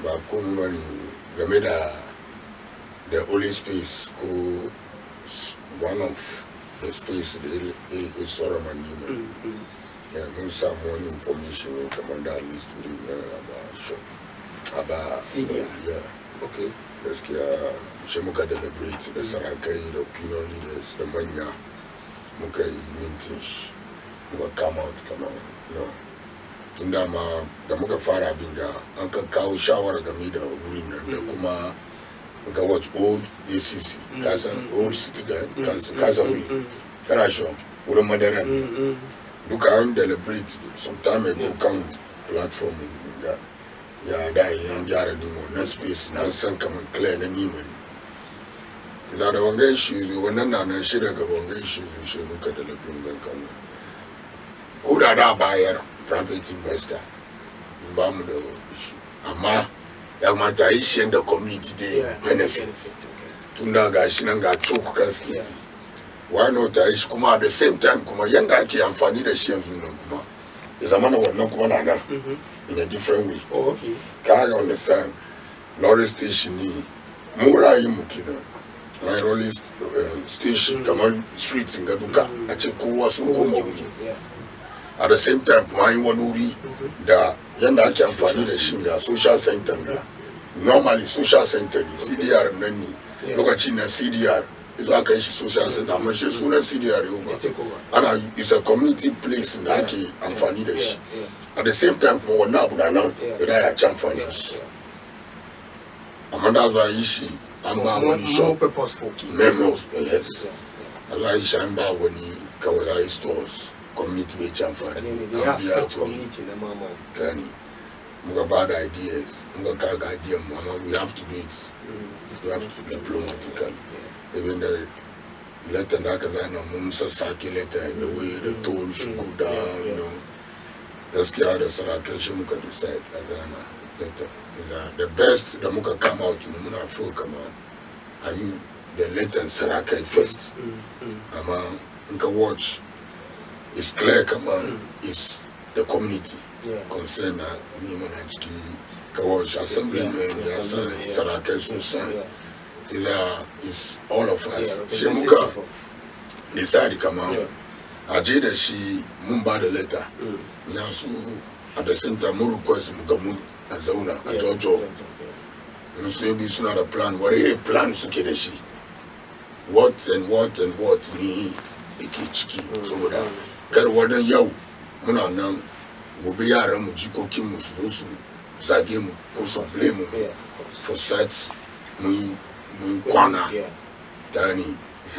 ba komi ba ne game da the holy space ko s- one of the space da ya ya tsara mani mai ya mun samu wani information ne kamar da list din na ba shop aba CDR. ya okay gaskiya shi muka deliberate da sarakai da opinion leaders da manya muka yi mintin shi muka come out kamar no tun dama da muka fara abin ga an ka kawo shawara game da wurin nan da kuma ga watch old acc kasan old city ga kasan wuri kana sure wurin madaran duka an deliberate some time ago kan platform da ya da ya gyara nemo na space na san kamar clear na nemo ne za da wanga issues wannan na nan shi daga wanga issues shi muka da lafin ban kan ko da da bayar private investor ba mu da issue amma ya kamata a yi shi da community da benefit tun da ga shi nan ga choke kan state why not a yi shi kuma at the same time kuma yanda ake amfani da shi yanzu nan kuma ya zama na wannan kuma na nan in a different way oh okay ka understand lorry station ne mu rayu mu kenan na rolling st- eh, station kamar street ga duka a ce kowa sun koma wuri yeah at the same time kuma yi wani wuri da yanda ake amfani da shi ga social center ga normally social center ne cdr nan ne Yeah. lokacin na cdr izo aka yi shi social center amma shi sunan cdr yau ya take over ana is a community place da ake amfani da shi yeah at the same time kuma wannan abu na nan Yeah. da ya ci amfani yeah da shi yeah amma da za a yi shi an ba more, wani more shop purposeful key memos yes yeah a za a yi shi an ba wani kawai ya yi stores community bai ci amfani yeah they an have biya some to community na mama gani muka ba da ideas muka kaga idea mu amma we have to do it we have to diplomatically even da letter da aka zana mun sassake letter da way da tone shi go down you know gaskiya da sarakai shi muka decide a zana letter Za- the best da muka come out ne muna feel kama are you the letter sarakai first amma in ka watch it's clear kama is the community yeah concern na nima na ciki ka watch assemblyman ya san sarakai sun san yeah sai za is all of yeah us shi muka representative of decide kama Yeah. a je da shi mun ba da letter mm. ya su at the same time mun request mu ga mu a zauna a Yeah. jojo in su bi suna da plan wani irin plan suke da shi what and what and what ni yake ciki saboda kar wani yau muna nan gobe yaran mu jikokin mu su zo su zage mu ko su blame mu yeah of course for such mun mun kwana yeah gani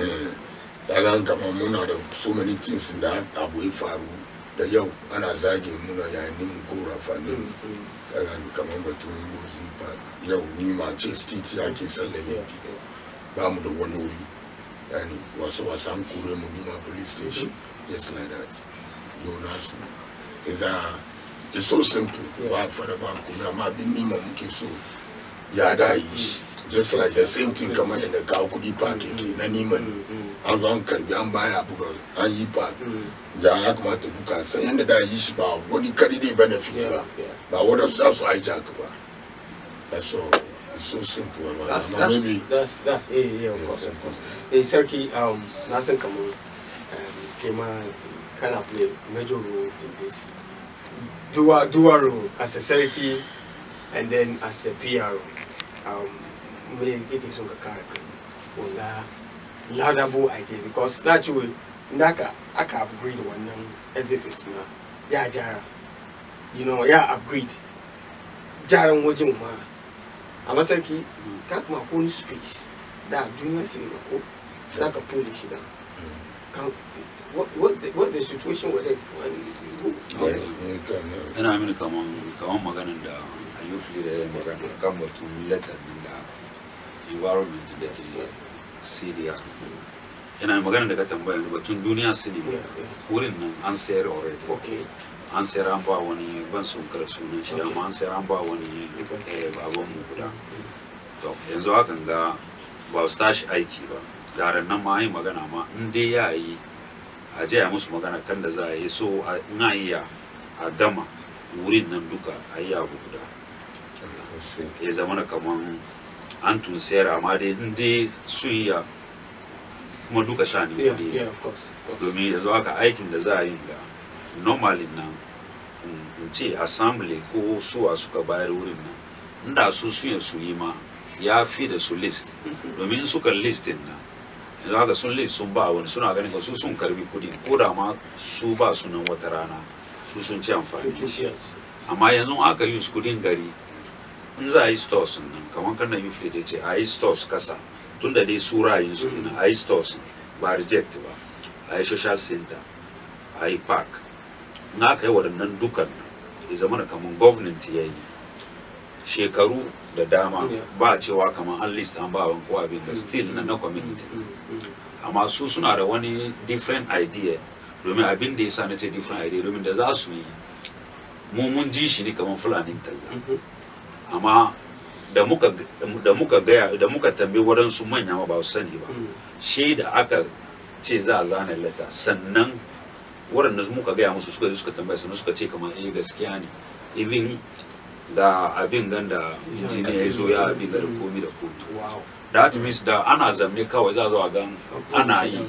daga kama muna da so many things da abu ya faru da yau ana zage muna yayin mu ko rafanin mm. kaga kamar batun gozi ba yau ni ma ce titi ake sallan yeah yaki yeah ba mu da wani wuri yani wasu wasu an kore mu nima police station just like that yau nasu sai za it's so simple ba fara ba kuma amma abin nima muke so ya da yi shi just like the same thing kamar yadda kawo kudi park yake na nima ne an zo an karbi an baya buga an yi park ya ya kamata duka san yadda da yi shi ba wani kadi ne benefit ba yeah yeah ba wadda su za su hijack ba that's all it's so simple about That's it. Amma that's maybe that's that's yeah yeah of Yes, course of of course. Eh Sarki um na san kamar um kema kana play major role in this dual dual role as a Sarki and then as a PRO. Um me kike son ka kare kai wanda laudable idea because naturally naka aka upgrade wannan edifice na ya jara you know ya upgrade jaran wajen ma amma sarki ka kuma ko wani space da duniya cinema ko za ka pole shi da kan what, what's the what's the situation with it when you yeah, yeah, can, uh, yana mini kaman kaman maganin da ayyufli da ya magana kan batun letter din da environment da ke cdr yana maganin da ka tambaya yanzu batun duniya cinema Yeah, yeah. wurin nan an sayar already okay an sayar an ba wani ban sun kar sunan shi amma an sayar an ba wani eh, baban mu guda to yanzu hakan ga ba su tashi aiki ba garan nan ma yi magana ma in dai ya yi a je a musu magana kan da za a yi so a- in a iya a gama wurin nan duka a yi abu guda sosai ya zama na kaman an tun sayar amma dai in dai su iya kuma duka sha ne Yeah, kuɗi yeah, of course. of course. domin yanzu haka aikin da za a yi ga normalin nan in ce assembly ko suwa suka bayar wurin nan inda su suya su yi ma ya fi da su list domin in suka listin nan yanzu haka sun list sun ba wani suna ganin ka su sun karbi kudi ko da ma su ba su nan wata rana su sun ci amfani da shi Yes. amma yanzu aka yi kudin gari in za a yi stores nan kamar kan na yufle da ce a yi stores kasa tun da dai su ra'ayin su kenan a yi stores ba reject ba a yi social center a yi park in aka yi waɗannan dukan nan ya zama da kamar government ya yi shekaru da dama Yeah. ba a cewa kamar an list an ba wani ko abin da still na na community Mm, mm. amma su suna da wani different idea domin abin da ya sa na ce different idea domin da za su yi mu mun ji shi ne kamar fulani talla Mhm. amma da muka da muka gaya da muka tambayi waɗansu manya ma ba su sani ba Mm. shi da aka ce za a zana lata sannan waɗanda muka gaya musu suka je suka tambaya sannan suka ce kamar eh gaskiya ne even da abin gan da injiniya ya zo ya abin da komi da komi Wow. that means da ana zamne kawai za a zo a gan ana yi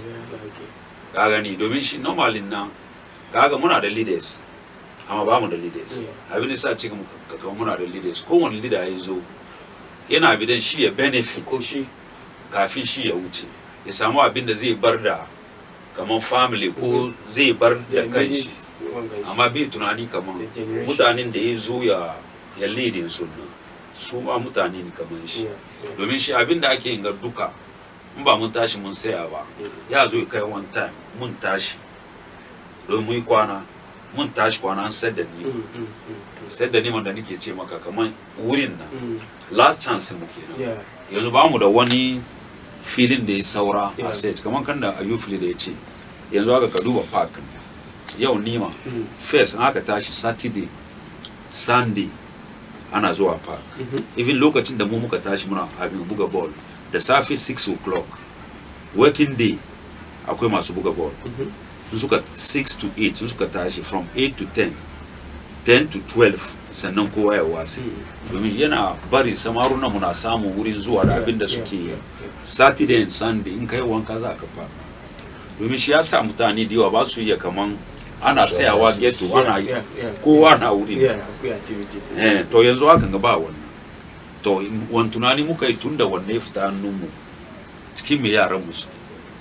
ka gani domin shi normalin nan kaga muna da leaders amma ba mu da leaders abin da sa ce kama muna da leaders kowane leader ya zo yana bidan shi ya benefit Ko shi. kafin shi ya wuce ya samu abin da zai bar da kamar family ko zai bar da Yeah, kanshi immediate wanga shi. amma bai tunani kamar The generation. mutanen da ya zo ya ya leading sunna su ma mutane ne kamar shi Yeah, yeah. domin shi abin da ake yin ga duka in ba mun tashi mun saya ba ya zo ya kai one time mun tashi don mun yi kwana mun tashi kwana an sayar da ni Mm, mm, mm, sayar da ni da nake ce maka kamar wurin nan mm. last chance mu kenan Yeah. yanzu ba mu da wani filin da ya saura Yeah. a set kamar kan da ayufili da ya ce yanzu haka ka duba park yau nima Mm. first in aka tashi saturday sunday ana zuwa park Mhm. even lokacin da mu muka tashi muna abin buga ball da safe 6 o'clock working day akwai masu buga ball Mhm. sun suka 6 to 8 sun suka tashi from 8 to 10 10 to 12 sannan kowa ya wasi Mm. domin yana bari samaruna muna samun wurin zuwa da abin da Yeah, suke yi yeah, yeah. saturday and sunday in kai wanka za ka fa domin shi ya sa mutane da yawa ba su iya kaman ana Social tsayawa license. ghetto ana Yeah, yeah, yeah. kowa na wurin Yeah, akwai activities. eh to yanzu hakan ga ba wannan to in- wani tunani muka yi tun da wanne ya fita hannunmu cikin me yaran mu suke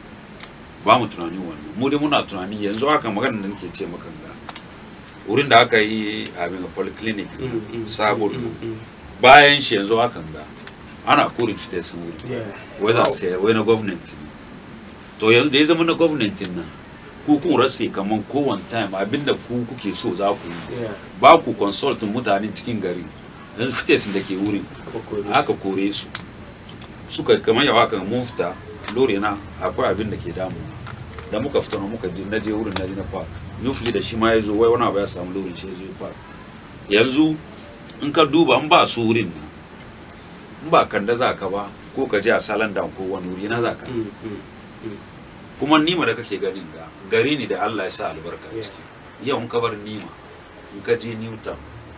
ba mu tunani wannan mu dai muna tunani yanzu haka magana da nake ce maka ga wurin da aka yi abin polyclinic Mm, mm, sabon mm, mm, bayan shi yanzu hakan ga ana kurin fita sun wuri mm. Yeah. wai za Wow. su sayar wai na gwamnati ne to yanzu da ya zama na gwamnati nan ku kun rasa kaman kowane time abinda ku kuke so za ku yi Yeah. ba ku consultin mutanen cikin gari yanzu fites da ke wurin Akwai aka kore su suka kamar yawa kan mun fita lori na akwai abin da ke damu da muka fita na muka je na je wurin na je na park yufli da shi ma ya zo wai wani abu ya samu lorin shi ya zo ya park yanzu in ka duba in ba su wurin nan in ba kanda za ka ba ko ka je a salan ko wani wuri na za ka Mm, mm, kuma nima da kake ganin ga gari ne da Allah ya sa albarka a Yeah. ciki yau in ka bar nima in ka je newtown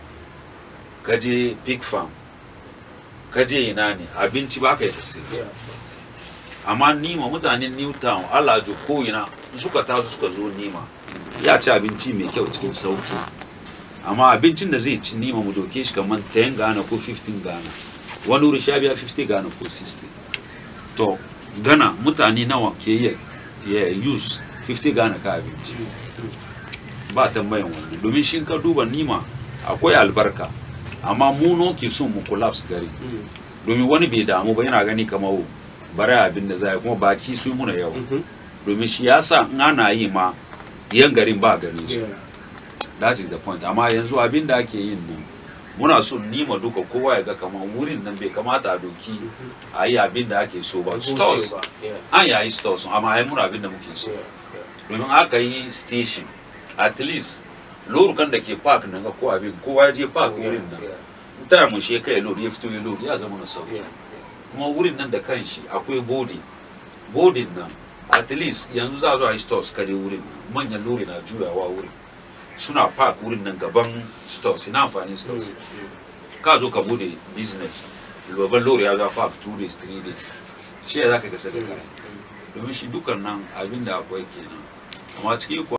ka je pig farm ka je ina ne abinci ba ka yi sai yeah. amma nima mutanen newtown Allah jo ko ina in suka taso suka zo nima ya ci abinci mai kyau cikin sauki amma abincin da zai ci nima mu doke shi kamar 10 Ghana ko 15 Ghana wani wuri sha biya 50 Ghana ko 60 to Ghana mutane nawa ke iya ya use 50 Ghana ka abinci ba tambayan wannan domin shi ka duba nima akwai albarka amma mu no ke son mu collapse gari Mm, domin wani bai damu ba yana gani kamar "Oh, bari abin da za a yi kuma baki su yi muna yawa mhm. domin shi ya sa in ana yi ma yan garin ba ganin su Yeah. that is the point amma yanzu abin da ake yin nan muna so nima duka kowa ya ga kamar wurin nan bai kamata a doki a yi abin da ake so ba Bushe stores ba. Yeah. an yayi stores amma ai muna abin da muke so Yeah. Yeah. domin aka yi station at least lorukan da ke park nan ga ko abin kowa ya je park Yeah, wurin nan yeah, ta mu shi kai lori ya fito ya lori ya zama na sauki yeah. kuma wurin nan da kanshi akwai bodi bodin nan at least yanzu za a zo a yi stores kare wurin nan manyan lori na juyawa wurin suna park wurin nan gaban stores ina amfani Mm, stores mm. ka zo ka bude business babban lori ya zo park two days three days shi ya za ka gasa da kare domin shi dukan nan abin da akwai kenan amma ciki